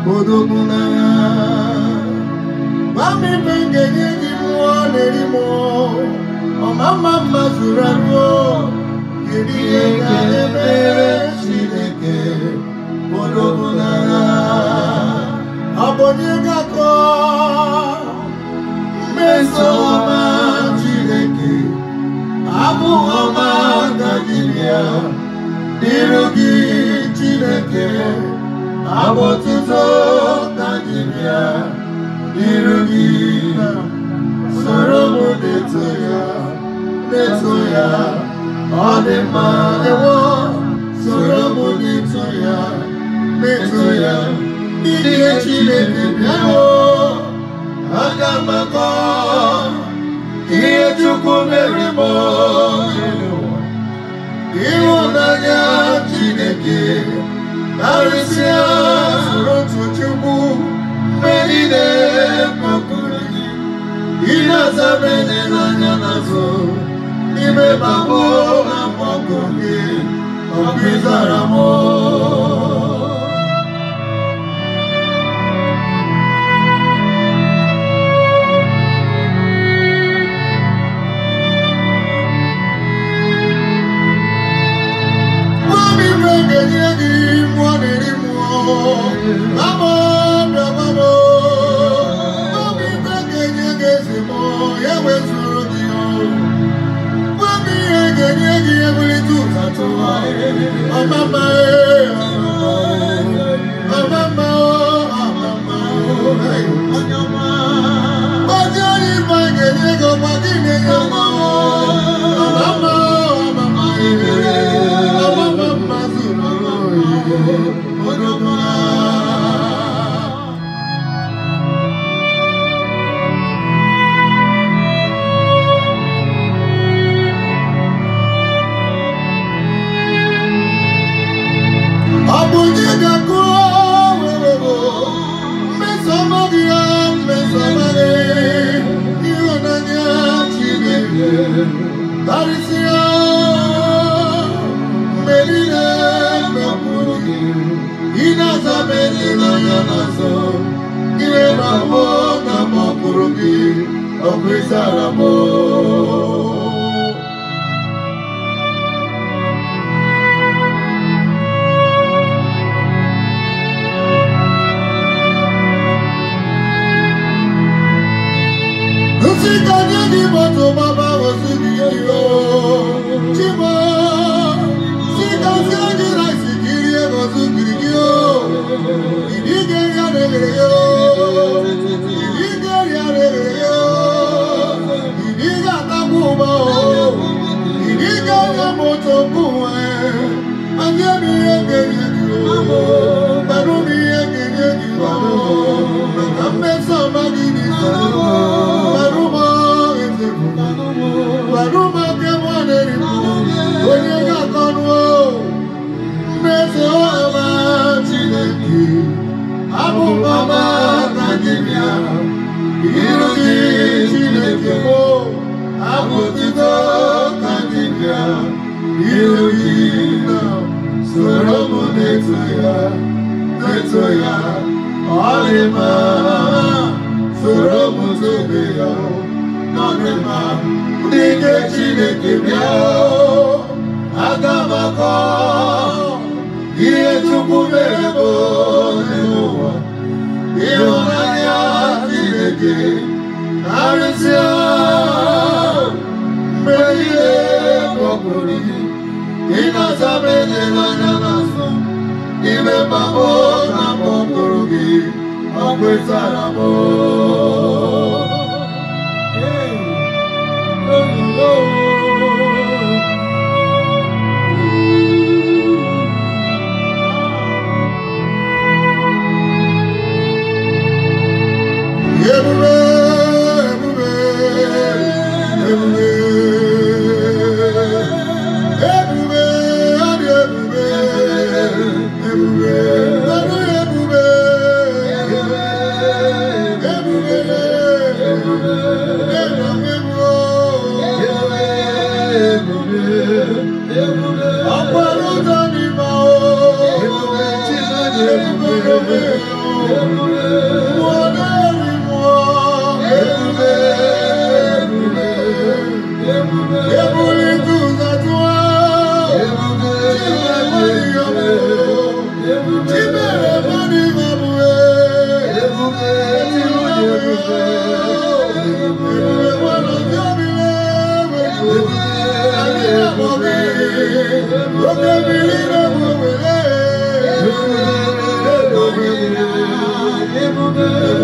odogwu n'agha gwa m ife m ga-enye gị mmụọ na-eri mmụọ ọma mma mma zuru arụ kedu ihe ga-emere Chineke odogwu n'agha ọ bụ onye ga-akọ mmeso ọma Chineke abụ ọma gajibịa dịrị gị Chineke abụ ọtụtụ gajibịa dịrị gị soro m na-eto ya na-eto ya ọ dị mma ewo soro m na-eto ya na-eto ya dịrị Chineke bịawo aga m akọ ihe Chukwu mere m n'ụwa. ịhụnanya Chineke karịsịa soro otu Chukwu mgbe niile kpọkuru gị ị na-aza m enyela anya n'azụ n'ime babụ na mkpọkụ gị ọ bụ ịzara m Mami mgbe ga-enye gị mmụọ na-eri mmụọ Mama bịa mama Mami mgbe ga-enye gị ezi mmụọ ya wezụrụ gị Mami ihe ga-enye gị ebulite ụzatụ Ọmama Ọmama Ọmama Gbazi onye ife ga-enye gị ọgba gị na-enye mmụọ Ọmama Ọmama Ọmama mma zuru oyi Odogwu ọ bụ gị ga-akụ werewo mmesoma gị ya mmesoma gị ịhụnanya Chineke karịsịa mgbe niile mmekwuru gị ị na-aza m n'anya n'azụ ihe na-abụ na mkpọpụrụ gị ọ bụ ịzara m Nsị ka nye gị moto gbaba ozi gị iro Chimo Si ka sie gị rice ka irie ozu giri gị o Ịdị ga-eri ya na-eghere ya o Ịdị ga-eri ya na-eghere ya o Ịdị ga-atakwa ụgba o Ịdị ga-enye moto mgbanwe Anye m ihe ga-enye gị o Gbanụ m ihe ga-enye gị o Maka mmeso ọma gị n'isi Gbanụma eze bụ Gbanụma nke mụ na-eri bụ Onye ga-akọnụ o mmeso ọma Chineke abụ m ọma ka gị bịa iru gị Chineke mụ abụ otito ka gị bịa iru gị na soro m na-eto ya na-eto ya ọ dị mma soro m tobe ya ọ dị mma ndị nke Chineke bịa aga m akọ ihe Chukwu mere bụ n'ụwa ịhụnanya Chineke karịsịa mgbe niile kpọpụrụ gị ịnasa m enyela anya n'azụ n'ime mgbagbo na mkpọpụrụ gị ọ kwetara m Ebube, ebube, ebube, ebube, ọ dị ebube, ebube, ọdụ ebube, ebube, ebube, ebube, ọkwara ụzọ n'ime o, ebube, ebube, Mmụọ na-eri mmụọ. Ebulite ụzọ tụọ. Chimere mmadụ ihe ọ bụ ee. Ebube